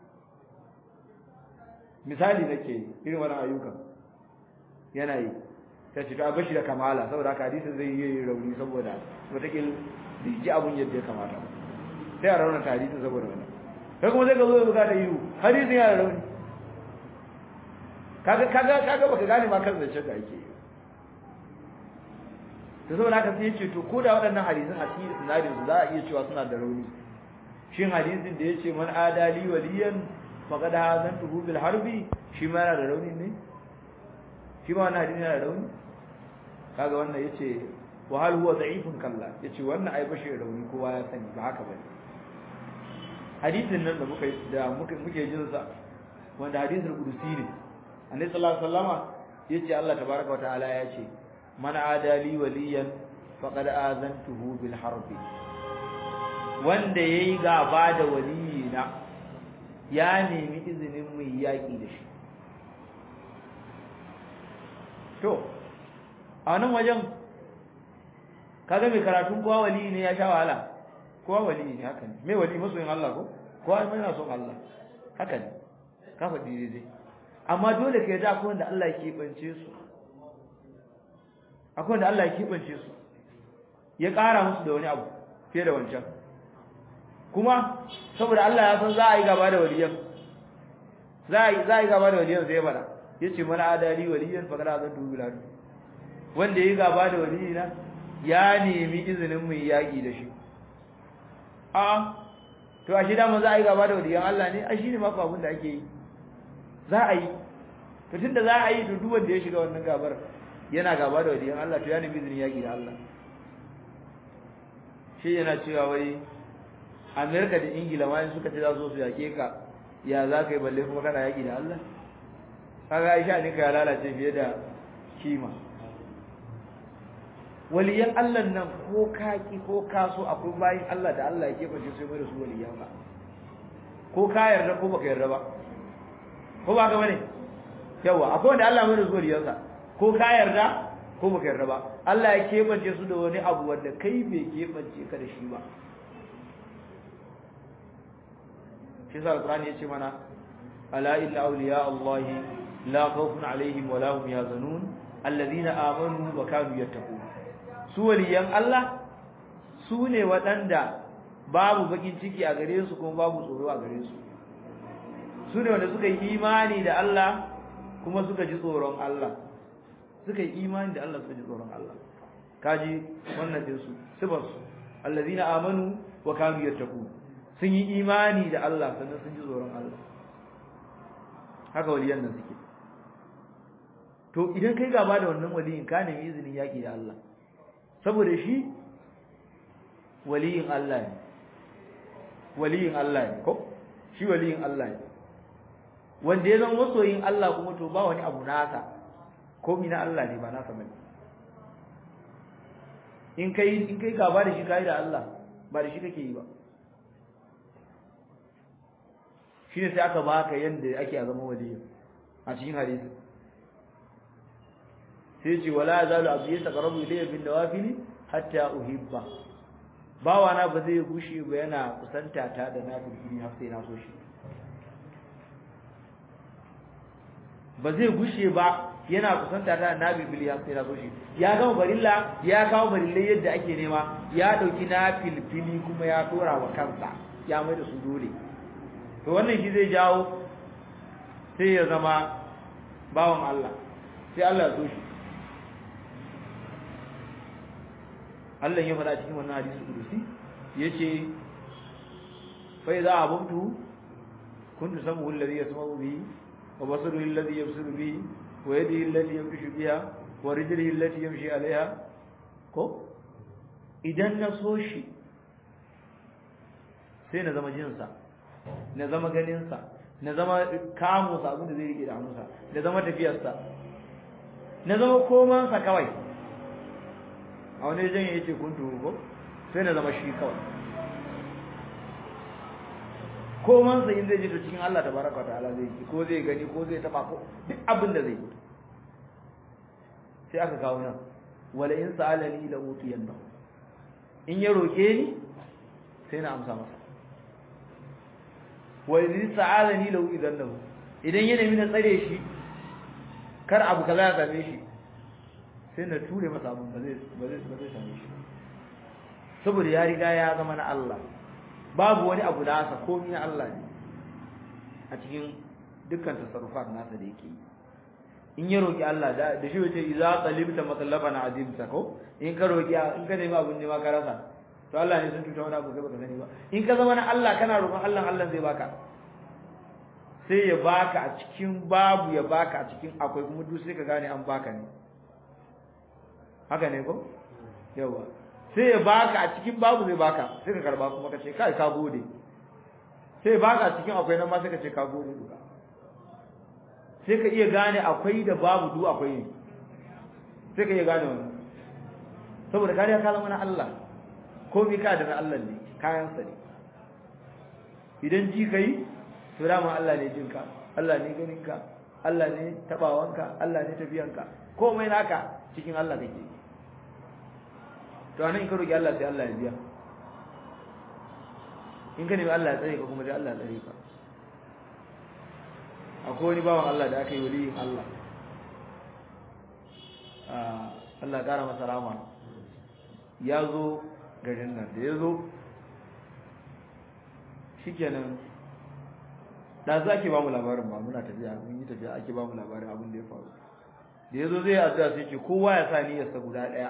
misali nake irin wannan ayyukan yana yi ta ce ta bashi da kamala saboda haka hadisin zai yi rauni saboda wataƙil bai ji abun yadda ya kamata sai a raunata hadisin saboda wannan kai kuma sai ka zo ya buga da yiwu hadisin yana rauni kaga kaga kaga baka gane ma kan zancen da ake yi to saboda haka sai yace to ko da waɗannan hadisin a cikin isnadin su za a iya cewa suna da rauni shin hadisin da yace man adali waliyan faqad hazantuhu bil harbi shi ma yana da rauni ne shi ma wannan hadisi yana da rauni kaga wannan yace wa hal huwa da'ifun kalla yace wannan ai bashi rauni kowa ya sani ba haka bane hadisin nan da muka da muke muke jin sa wanda hadisul qudusi ne annabi sallallahu alaihi wasallama yace Allah tabaaraka wa ta'ala yace man adali waliyan faqad azantuhu bil harbi wanda yayi gaba da waliyina ya nemi izinin mu yaki da shi to a nan wajen kaga mai karatun kowa wali ne ya sha wahala kowa wali ne haka ne mai wali masoyin Allah ko kowa mai yana son Allah haka ne ka faɗi daidai amma dole ka yarda akwai wanda Allah ya keɓance su akwai wanda Allah ya keɓance su ya ƙara musu da wani abu fiye da wancan kuma saboda Allah ya san za a yi gaba da waliyan za a yi za a yi gaba da waliyan sai ya faɗa yace mana adali waliyan fa kada zan dubi ladu wanda ya gaba da waliyina ya nemi izinin mu yaki da shi a to a shi da za a yi gaba da waliyan Allah ne a shi ne mafi abin da ake yi za a yi to tunda za a yi to duk wanda ya shiga wannan gabar yana gaba da waliyan Allah to ya nemi izinin yaki da Allah shi yana cewa wai Amerika da Ingila ma suka ce za su su yake ka ya za ka yi balle kuma kana yaki da Allah kaga Aisha ne ka lalace fiye da kima waliyan Allah nan ko kaki ko kaso akwai bayin Allah da Allah ya kebace sai mai da su waliyan ba ko ka yarda ko baka yarda ba ko ba ka bane yawa akwai wanda Allah mai da su waliyan sa ko ka yarda ko baka yarda ba Allah ya kebace su da wani abu wanda kai bai kebace ka da shi ba shi sa alqur'ani yace mana ala illa awliya Allah la khawfun alaihim wa la hum yahzanun alladhina amanu wa kanu yattaqun su waliyan Allah su ne waɗanda babu bakin ciki a gare su kuma babu tsoro a gare su su ne wanda suka yi imani da Allah kuma suka ji tsoron Allah suka yi imani da Allah suka ji tsoron Allah kaji wannan din su sifar su allazina amanu wa kanu yattaqun sun yi imani da Allah sannan sun ji tsoron Allah haka waliyan nan suke to idan kai gaba da wannan waliyin ka nemi izinin yaki da Allah saboda shi waliyin Allah ne waliyin Allah ne ko shi waliyin Allah ne wanda ya zama masoyin Allah kuma to ba wani abu nasa komi na Allah ne ba nasa bane in kai in kai gaba da shi kai da Allah ba da shi kake yi ba shine sai aka baka yanda ake a zama waliyin a cikin hadisi sai ce wala zalu abdi yataqarrabu ilayya bin nawafili hatta uhibba bawa na ba zai gushe ba yana kusanta ta da nafili har sai na so shi ba zai gushe ba yana kusanta ta da nafili har sai na so shi ya gama barilla ya kawo barillai yadda ake nema ya dauki nafilfili kuma ya dora wa kansa ya mai da su dole to wannan shi zai jawo sai ya zama bawan Allah sai Allah ya so shi Allah ya faɗa cikin wannan hadisi kudusi yace fa idza abuntu kuntu samu alladhi yasma'u bihi wa basaruhu alladhi yabsuru bihi wa yadihi allati yamshu biha wa rijlihi allati yamshi 'alayha ko idan na so shi sai na zama jinsa na zama ganinsa na zama kamunsa abin da zai rike da hannunsa na zama tafiyarsa na zama komansa kawai a wani jan ya ce kun ko sai na zama shi kawai komansa in zai ji to cikin Allah tabaraka wa ta'ala zai yi ko zai gani ko zai taba ko duk abin da zai yi sai aka kawo nan wala in sa'alani la utiyanna in ya roke ni sai na amsa masa wa in sa'alani la utiyanna idan ya nemi na tsare shi kar abu kaza ya same shi sai na ture masa abin ba zai ba zai ba zai same shi saboda ya riga ya zama na Allah babu wani abu da asa komai na Allah ne a cikin dukkan tasarrufat nasa da yake in ya roki Allah da da shi wace idza talibta matallafan azimta ko in ka roki in ka nemi abun ne ma ka rasa to Allah ne sun tuta wani abu kai baka sani ba in ka zama na Allah kana roƙon Allah Allah zai baka sai ya baka a cikin babu ya baka a cikin akwai kuma duk sai ka gane an baka ne haka ne ko yawa sai ya baka a cikin babu zai baka sai ka karba kuma ka ce kai ka gode sai baka a cikin akwai nan ma sai ka ce ka gode duka sai ka iya gane akwai da babu du akwai ne sai ka iya gane wannan saboda kariya ka zama na Allah komai ka da na Allah ne kayan sa ne idan ji kai to dama Allah ne jinka Allah ne ganinka Allah ne tabawanka Allah ne tafiyanka komai naka cikin Allah kake to anan in ka roki Allah sai Allah ya biya in ka nemi Allah ya tsare ka kuma dai Allah ya tsare ka akwai wani bawan Allah da aka yi waliyin Allah Allah ya kara masa rama ya zo garin nan da ya zo shikenan da za ke ba mu labarin ba muna tafiya mun yi tafiya ake ba mu labarin abin da ya faru da ya zo zai addu'a sai ce kowa ya sa niyyarsa guda ɗaya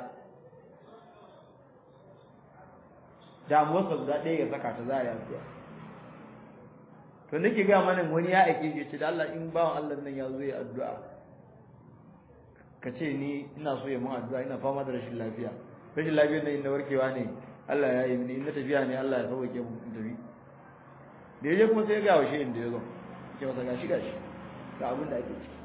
damuwarsa guda ɗaya ya saka ta za a yi addu'a to nake ga mana wani ya aike shi ce da Allah in bawan Allah nan ya zo ya addu'a ka ce ni ina so ya mun addu'a ina fama da rashin lafiya rashin lafiyar nan inda warkewa ne Allah ya yi ni in na tafiya ne Allah ya sauke mu in tafi da yaje kuma sai ya ga washe inda ya zo ce masa gashi gashi ga abin da ake ciki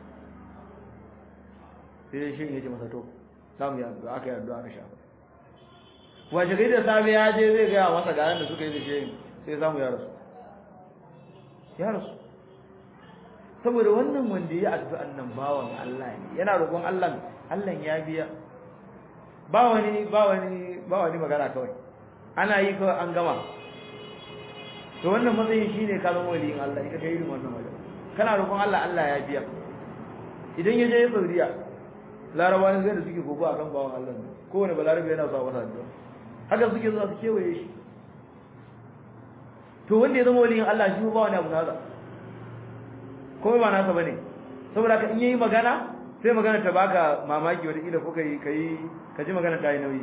sai dai shi ya ce masa to za mu yi addu'a aka yi addu'a aka shafa washe gari da safe ya je zai gaya masa ga da suka yi da shi sai ya samu ya rasu ya rasu saboda wannan wanda ya addu'an nan bawan Allah ne yana roƙon Allah Allah ya biya ba wani ba wani ba wani magana kawai ana yi kawai an gama to wannan matsayin shine kalmar waliyin Allah ita kai irin wannan wajen kana roƙon Allah Allah ya biya idan ya je Saudiya larabawa sai da suke gogo akan bawan Allah ne kowane balarabe yana sa wata addu'a haka suke zuwa su kewaye shi to wanda ya zama waliyin Allah shi ba wani abu nasa ko ba nasa bane saboda ka in yayi magana sai magana ta baka mamaki wata kila ko kai kai ka ji magana ta yi nauyi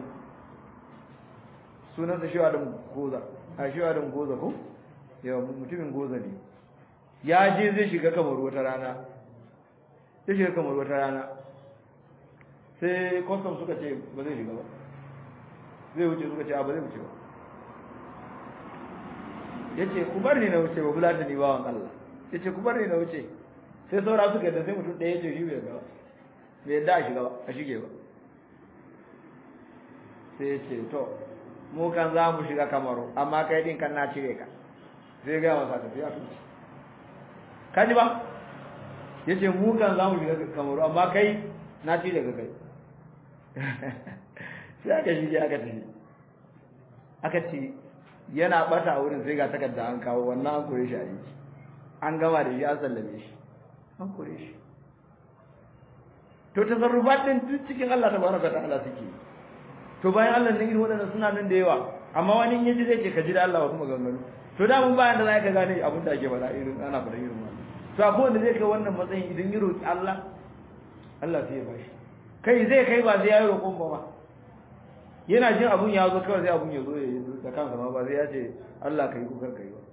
sunan sa shiwa da goza a shiwa da goza ko yawa mutumin goza ne ya je zai shiga kamar wata rana zai shiga kamar wata rana sai custom suka ce ba zai shiga ba zai wuce suka ce a ba zai wuce ba yace ku bar ni na wuce ba bulata ni bawan Allah yace ku bar ni na wuce sai saura suka da sai mutum ɗaya yace shi bai ga bai yadda a shiga ba a shige ba sai yace to mu kan za mu shiga kamaru amma kai din kan na cire ka sai ga masa tafiya su kaji ba yace mu kan za mu shiga kamaru amma kai na cire ka kai sai aka shige aka tafi aka ce yana bata a wurin sai ga takarda an kawo wannan an kore shi a yi an gama da shi an sallame shi an kore shi to tasarrufat din duk cikin Allah tabaraka ta'ala suke to bayan Allah ne irin wadannan suna nan da yawa amma wani in yaji zai ce ka ji da Allah wasu maganganu to da mun bayan da za ka gane abin da ake faɗa irin ana faɗa irin wannan to akwai wanda zai kai wannan matsayin idan ya roki Allah Allah sai ya bashi kai zai kai ba sai ya yi roƙon ba ma yana jin abun ya zo kawai sai abun ya zo ya yi da kansa ma ba sai ya ce Allah kai kukar kai ba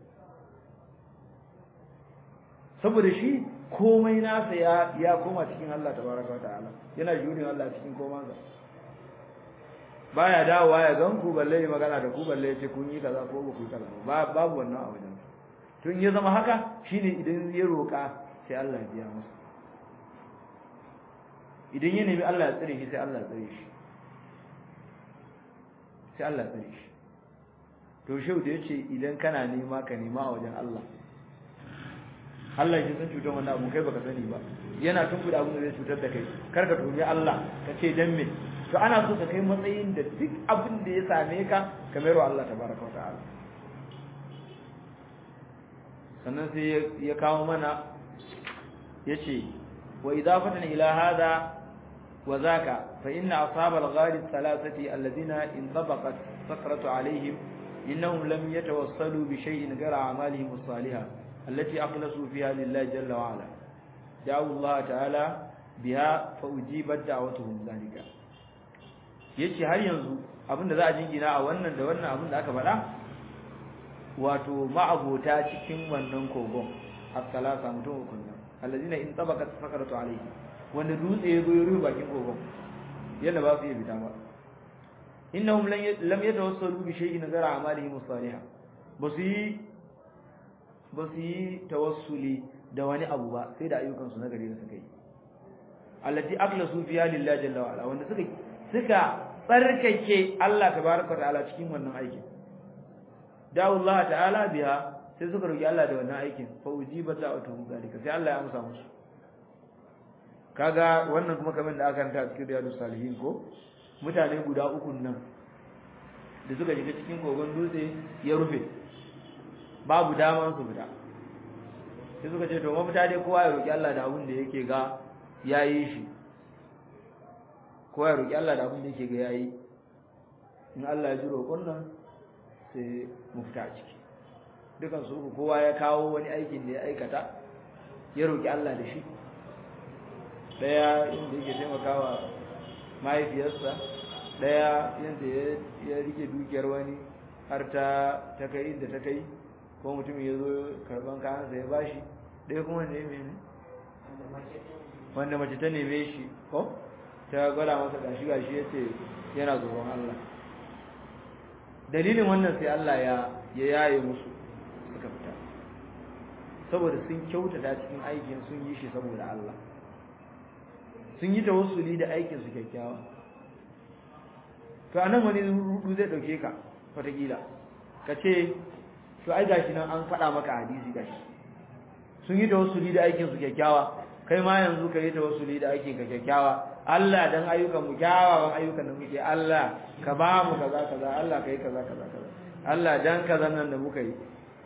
saboda shi komai nasa ya ya koma cikin Allah tabaraka wataala yana jurin Allah cikin komansa baya dawowa ya gan ku balle magana da ku balle ya ce kun yi kaza ko ba ku yi kaza ba babu wannan a wajen tun ya zama haka shine idan ya roka sai Allah ya biya masa idan ya nemi Allah ya tsare shi sai Allah ya tsare shi sai Allah ya tsare shi to shau da yace idan kana nema ka nema a wajen Allah Allah ya san cutar wannan abu kai baka sani ba yana tunkuda abin da zai cutar da kai kar ka tumi Allah ka ce dan me to ana so ka kai matsayin da duk abin da ya same ka ka mayar wa Allah tabaraka wa ta'ala sannan sai ya kawo mana yace wa idafatan ila hada wa zaka fa inna ashabal ghari thalathati alladhina intabaqat sakratu alaihim إنهم لم يتوصلوا بشيء غير أعمالهم الصالحة التي أخلصوا فيها لله جل وعلا دعوا الله تعالى بها فأجيبت دعوتهم ذلك yace har yanzu abinda za a jingina a wannan da wannan abin da aka faɗa wato ma'abota cikin wannan kogon as-salasa mutum uku nan allazina in tabaqat sakaratu alayhi wanda dutse ya zo ya rufe bakin kogon yadda ba su iya fita ba innahum lam yatawassalu bi shay'in nazara amalihim as-salihah ba su yi ba su yi tawassuli da wani abu ba sai da ayyukan su na gari da suka yi allati aqlasu fiha lillahi jalla wa ala wanda suka suka tsarkake Allah tabaraka ta'ala cikin wannan aikin dawo Allah ta'ala biha sai suka roki Allah da wannan aikin fa ujibat da'watuhum zalika sai Allah ya amsa musu kaga wannan kuma kamar da aka ranta cikin riyadus salihin ko mutane guda uku nan da suka shiga cikin kogon dutse ya rufe babu daman su fita sai suka ce to mafita dai kowa ya roki Allah da abin da yake ga yayi shi kowa ya roki Allah da abin da yake ga yayi in Allah ya ji roƙon nan sai mu fita a ciki dukan su kowa ya kawo wani aikin da ya aikata ya roki Allah da shi daya inda yake taimakawa mahaifiyarsa daya yadda ya rike dukiyar wani har ta ta kai inda ta kai ko mutum ya zo karban kayansa ya bashi daya kuma ne mene wanda mace ta neme shi ko ta gwada masa gashi gashi ya ce yana tsoron Allah dalilin wannan sai Allah ya ya yaye musu suka fita saboda sun kyautata cikin aikin sun yi shi saboda Allah sun yi tawassuli da aikin su kyakkyawa to anan wani rudu zai dauke ka wataƙila ka ce to ai gashi nan an faɗa maka hadisi gashi sun yi tawassuli da aikin su kyakkyawa kai ma yanzu ka yi tawassuli da aikin ka kyakkyawa Allah dan ayyukan mu kyawawan ayyukan da muke Allah ka ba mu kaza kaza Allah kai kaza kaza kaza Allah dan kaza nan da muka yi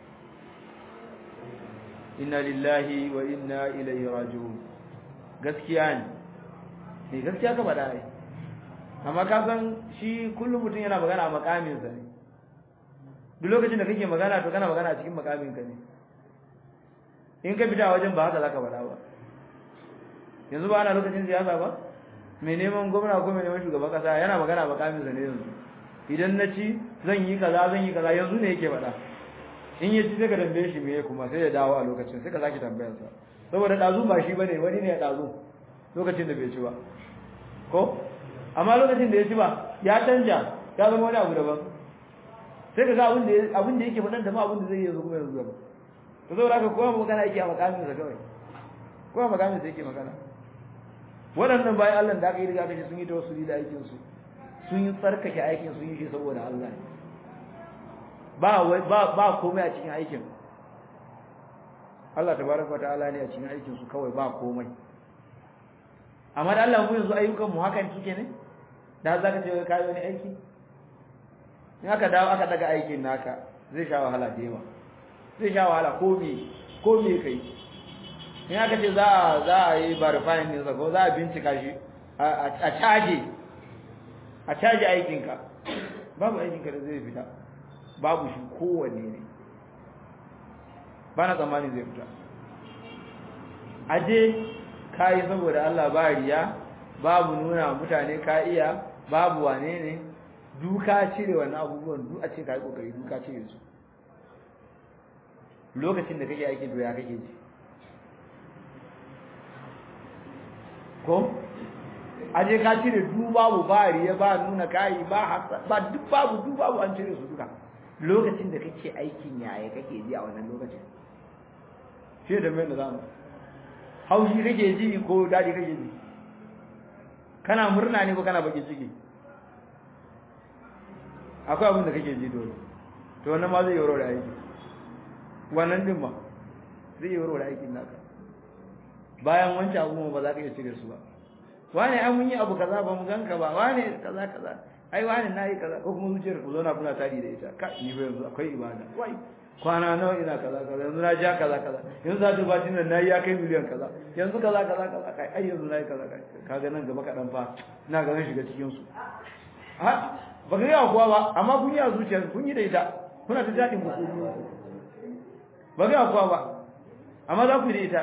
inna lillahi wa inna ilaihi raji'un gaskiya ne ne gaskiya ka faɗa ai amma ka san shi kullum mutum yana magana a makamin sa ne duk lokacin da kake magana to kana magana a cikin makamin ka ne in ka fita wajen ba haka zaka faɗa ba yanzu ba ana lokacin siyasa ba mai neman gwamna ko mai neman shugaban kasa yana magana a makamin sa ne yanzu idan na ci zan yi kaza zan yi kaza yanzu ne yake faɗa in ya ci sai ka tambaye shi me kuma sai ya dawo a lokacin sai ka sake tambayar sa saboda dazu ba shi bane wani ne ya dazu lokacin da bai ci ba ko amma lokacin da ya ci ba ya canja ya zama wani abu daban sai ka ga abin da abin da yake faɗan da ma abin da zai yi kuma yanzu gaba to saboda haka kowa magana yake a makamin sa kawai kowa makamin sa yake magana waɗannan bayan Allah da aka yi riga aka ce sun yi tawassuli da aikin su sun yi tsarkake aikin sun yi shi saboda Allah ba ba ba komai a cikin aikin Allah tabaraka wa ta'ala ne a cikin aikin su kawai ba komai amma da Allah mu yanzu ayyukan mu hakan suke ne da za ka ce kai wani aiki in aka dawo aka daga aikin naka zai sha wahala da yawa zai sha wahala ko me ko me kai in aka ce za a za a yi verifying ne ko za a bincika shi a caje a caje aikin ka babu aikin ka da zai fita babu shi kowanne ne ba na tsammani zai fita aje kayi saboda Allah ba riya babu nuna mutane ka iya babu wane ne duka cire wannan abubuwan duk a ce kai kokari duka cire su lokacin da kake aikin doya kake ji ko aje ka cire du babu ba riya ba nuna kai ba ba duk babu duk babu an cire su duka lokacin da kake aikin yaya kake ji a wannan lokacin shi da mai da zamu haushi kake ji ko dadi kake ji kana murna ne ko kana bakin ciki akwai abin da kake ji dole to wannan ma zai yi warware aiki wannan din ma zai yi warware aikin naka bayan wancan abu ba za ka iya cire su ba wane an mun yi abu kaza ba mu ganka ba wane kaza kaza ai wane nayi kaza ko kuma zuciyar ku zauna kuna tari da ita ka ni fa yanzu akwai ibada wai kwana nawa ina kaza kaza yanzu na ja kaza kaza yanzu za ta ba tin nan nayi ya kai miliyan kaza yanzu kaza kaza kaza kai ai yanzu nayi kaza kai kaga nan gaba kadan fa ina ga zan shiga cikin su ha ba ga yawa kuwa ba amma kun yi a zuciyar kun yi da ita kuna ta jadin ku ba ga yawa kuwa ba amma za ku yi da ita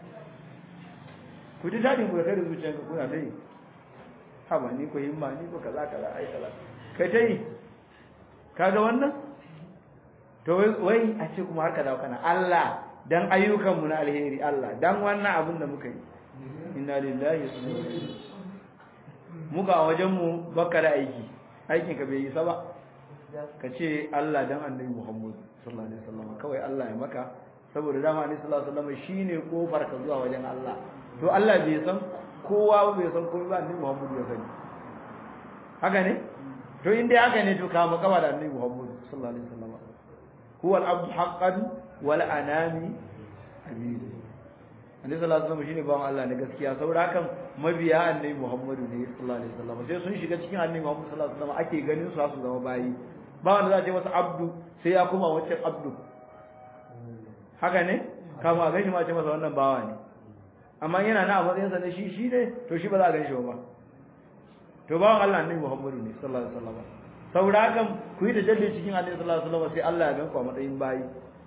ku ji dadin ku da kai da zuciyar ku kuna ta yi haba ni ko himma ni ko kaza kaza ai kaza kai ta yi kaga wannan to wai a ce kuma har ka dawo kana Allah dan ayyukan mu na alheri Allah dan wannan abin da muka yi inna lillahi wa inna ilaihi muka a wajen mu baka da aiki aikin ka bai yi ba ka ce Allah dan annabi Muhammad sallallahu alaihi wasallam kawai Allah ya maka saboda dama annabi sallallahu alaihi wasallam shine kofar ka zuwa wajen Allah to Allah bai san kowa bai san komai ba annabi Muhammad ya sani haka ne to in dai haka ne to ka makaba da annabi Muhammad sallallahu alaihi wasallam huwa al-abd haqqan wal anami abid annabi sallallahu alaihi wasallam shine bawan Allah na gaskiya saboda hakan mabiya annabi Muhammad ne sallallahu alaihi wasallam sai sun shiga cikin annabi Muhammad sallallahu alaihi wasallam ake ganin su su zama bayi ba wanda za a ce masa abdu sai ya kuma wancan abdu haka ne kama a gashi ma ce masa wannan bawa ne amma yana na a matsayinsa na shi shi ne to shi ba za a gan shi ba to bawan Allah annabi Muhammadu ne sallallahu alaihi wasallam saboda hakan ku yi tajalli cikin annabi sallallahu alaihi wasallam sai Allah ya gan ku a matsayin bayi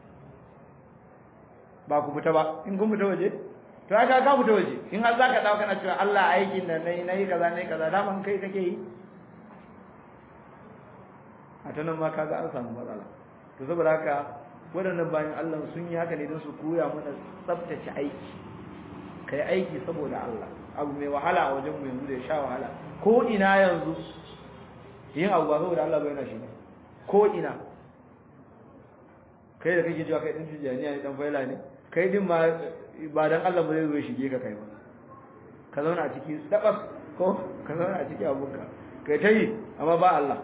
ba ku fita ba in kun fita waje to aka ka fita waje in har zaka dawo kana cewa Allah aikin nan nayi nayi kaza nayi kaza da man kai kake yi a ta nan ma kaga an samu matsala to saboda haka waɗannan bayan Allah sun yi haka ne don su koya mana tsabtace aiki kai aiki saboda Allah abu mai wahala a wajen mu yanzu da ya sha wahala ko ina yanzu yin abu ba saboda Allah bai na shi ko ina kai da kake cewa kai din tijaniya ne dan faila ne kai din ma ba dan Allah ba zai zo shige ka kai ba ka zauna a ciki dabas ko ka zauna a ciki abunka kai ta yi amma ba Allah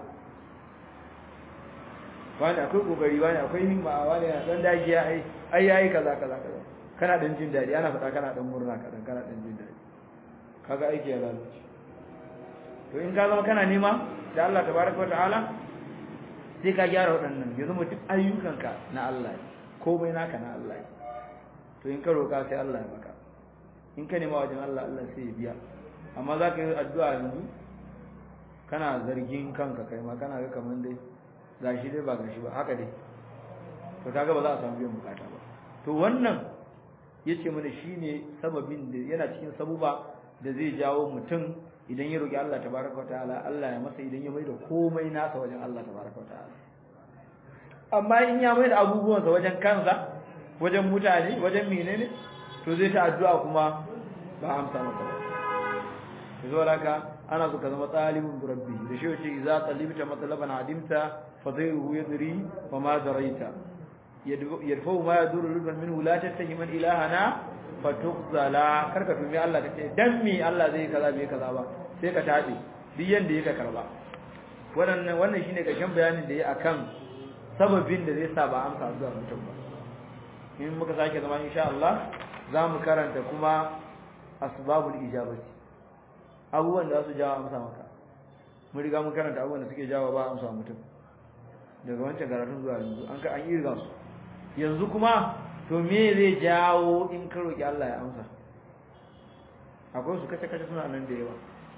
wani akwai kokari wani akwai himma wani na dan dagiya ai ai yayi kaza kaza kaza kana dan jin dadi ana faɗa kana dan murna kadan kana dan jin dadi kaga aiki ya lalace to in ka zama kana nema da Allah tabaraka wa ta'ala sai ka gyara waɗannan yanzu mutum ayyukanka na Allah ne komai naka na Allah ne to in ka roka sai Allah ya maka in ka nema wajen Allah Allah sai ya biya amma za ka yi addu'a yanzu kana zargin kanka kai ma kana ga kaman dai gashi dai ba gashi ba haka dai to kaga ba za a samu biyan bukata ba to wannan yace mana shine sababin da yana cikin sabuba da zai jawo mutum idan ya roki Allah tabaraka wataala Allah ya masa idan ya maida komai nasa wajen Allah tabaraka wataala amma in ya maida abubuwan sa wajen kansa wajen mutane wajen menene to zai ta addu'a kuma ba amsa masa ba to saboda haka ana so ka zama talibun rabbi da shi yace idza talibta matlaban adimta fadhiruhu yadri wa ma daraita yadfa'u ma yaduru ruban minhu la tattahiman ilahana fatukhzala karka tumi Allah kace dan me Allah zai kaza bai kaza ba sai ka tabe duk yanda yake karba wannan wannan shine kashin bayanin da yayi akan sababin da zai sa ba amsa zuwa mutum ba in muka sake zama insha Allah zamu karanta kuma asbabul ijabati abubuwan da su jawo amsa maka mun riga mun karanta abubuwan da suke jawo ba amsa mutum daga wancan karatun zuwa yanzu an ka an yi riga su yanzu kuma to me zai jawo in ka roki Allah ya amsa akwai su kace kace suna nan da yawa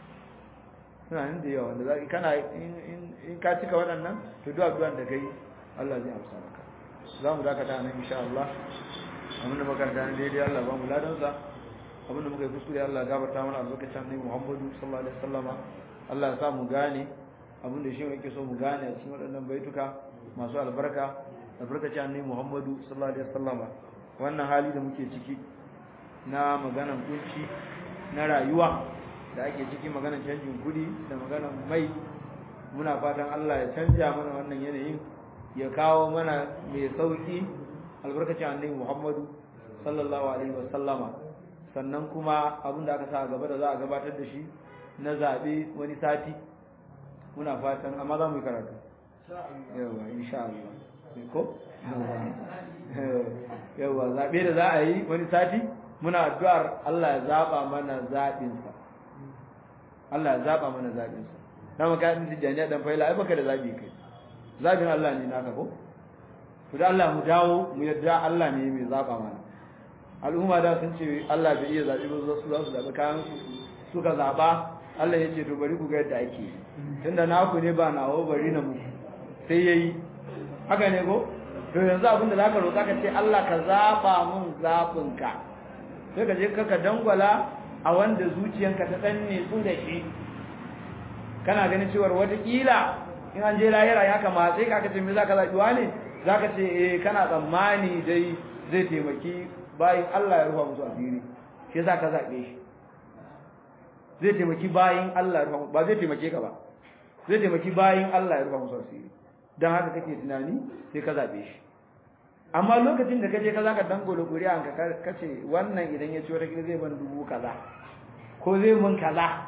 suna nan da yawa wanda za kana in in ka cika waɗannan to duk addu'an da kai Allah zai amsa maka za mu dakata nan insha Allah abinda makaranta ne daidai Allah ba mu ladan sa abinda muka yi kuskure Allah gafarta mana albarkacin Annabi Muhammadu sallallahu alaihi wasallama Allah ya sa mu gane abinda shi yake so mu gane a cikin waɗannan baituka masu albarka albarkacin Annabi Muhammadu sallallahu alaihi wasallama wannan hali da muke ciki na maganan kunci na rayuwa da ake ciki maganan canjin kudi da maganan mai muna fatan Allah ya canja mana wannan yanayin ya kawo mana mai sauki albarkacin Annabi Muhammadu sallallahu alaihi wasallama sannan kuma abin da aka sa gaba da za a gabatar da shi na zaɓe wani sati muna fatan amma za mu yi karatu yawa insha Allah ko yawa zaɓe da za a yi wani sati muna addu'ar Allah ya zaɓa mana zaɓinsa Allah ya zaɓa mana zaɓinsa na maka ɗin tijjaniya ɗan faila ai baka da zaɓi kai zaɓin Allah ne naka ko to da Allah mu dawo mu yadda Allah ne mai zaɓa mana al'umma da sun ce Allah bai iya zaɓi ba su za su zaɓi kayan su suka zaɓa Allah ya ce to bari ku ga yadda ake tunda naku ne ba nawo bari na muku sai yayi haka ne ko to yanzu abinda zaka roƙa ka ce Allah ka zaɓa mun zaɓinka sai ka je ka dangwala a wanda zuciyanka ta danne su da shi kana ganin cewa watakila in an je lahira ya kamata sai ka ce me zaka zaɓi ne zaka ce eh kana tsammani dai zai taimaki bayin Allah ya rufa musu asiri shi yasa ka zabe shi zai taimaki bayin Allah ya rufa ba zai taimake ka ba zai taimaki bayin Allah ya rufa musu asiri dan haka kake tunani sai ka zabe shi amma lokacin da kaje ka zaka dangolo kuri'an ka kace wannan idan ya ci wata kila zai ban dubu kaza ko zai mun kaza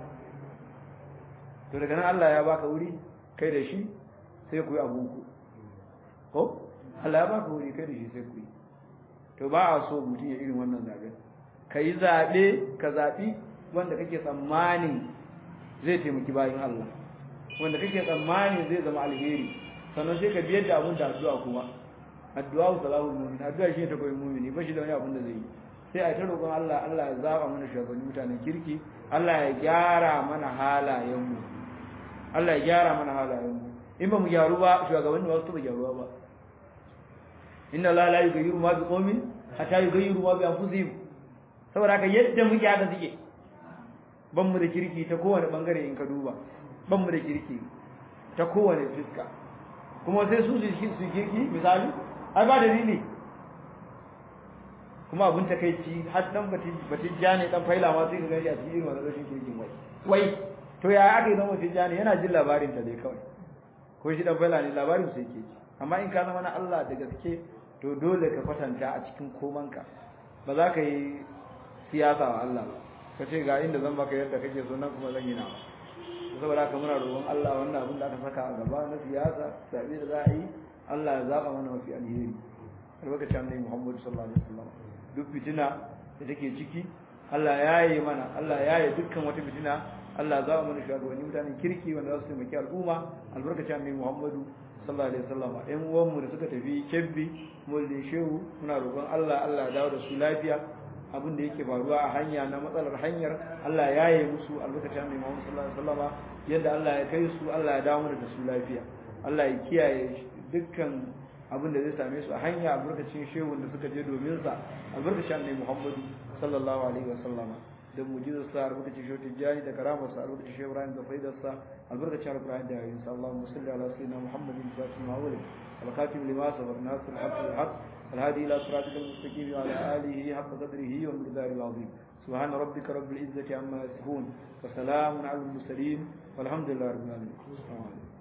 to daga nan Allah ya baka wuri kai da shi sai ku yi abunku ko Allah ya baka wuri kai da shi sai ku yi to ba a so mutum ya irin wannan zaben ka yi zaɓe ka zaɓi wanda kake tsammanin zai taimaki bayan Allah wanda kake tsammanin zai zama alheri sannan sai ka biyar da abun da addu'a kuma addu'a salahul mu'min addu'a shi ta koyi mu'mini ba shi da wani abun da zai yi sai a ta roƙon Allah Allah ya zaba mana shugabanni mutanen kirki Allah ya gyara mana halayenmu Allah ya gyara mana halayenmu in ba mu gyaru ba shugabanni ba su ba gyaruwa ba inna la la yughayyiru ma bi qaumin hatta yughayyiru ma bi anfusihim saboda haka yadda muke haka suke ban mu da kirki ta kowane bangare in ka duba ban mu da kirki ta kowane fiska kuma sai su su kirki misali ai ba dalili kuma abun takeici har dan bati bati jani dan faila ma sai ka gani a cikin wannan rashin kirkin wai wai to ya aka yi dan bati jani yana jin labarin ta dai kawai ko shi dan faila ne labarin sai yake ji amma in ka zama na Allah da gaske to dole ka kwatanta a cikin komanka ba za ka yi siyasa wa Allah ba ka ce ga inda zan baka yadda kake so nan kuma zan yi nawa saboda haka muna roƙon Allah wannan abin da aka saka a gaba na siyasa sabi da za a yi Allah ya zaba mana mafi alheri albarkacin annabi Muhammad sallallahu alaihi wasallam duk fitina da take ciki Allah ya yi mana Allah ya yi dukkan wata fitina Allah za mu mana shugabanni mutanen kirki wanda za su taimaki al'umma albarkacin annabi Muhammadu sallallahu alaihi wasallam ɗan uwanmu da suka tafi kebbi mulkin shehu muna roƙon Allah Allah ya dawo da su lafiya abin da yake faruwa a hanya na matsalar hanyar Allah ya yi musu albarkacin annabi Muhammad sallallahu alaihi wasallam yadda Allah ya kai su Allah ya dawo da su lafiya Allah ya kiyaye dukkan abin da zai same su a hanya albarkacin shehu da suka je domin sa albarkacin annabi Muhammad sallallahu alaihi wasallam da mujizar sa albarkacin shehu tijjani da karamar sa albarkacin shehu Ibrahim da faidar sa albarkacin alqur'ani da yayin sa Allahumma salli ala sayyidina Muhammadin fatima awwal al-khatim lima sabaq nasr al-haqq al-haqq الهادي إلى صراطك المستقيم وعلى آله حق قدره ومقداره العظيم سبحان ربك رب العزة عما يصفون وسلام على المرسلين والحمد لله رب العالمين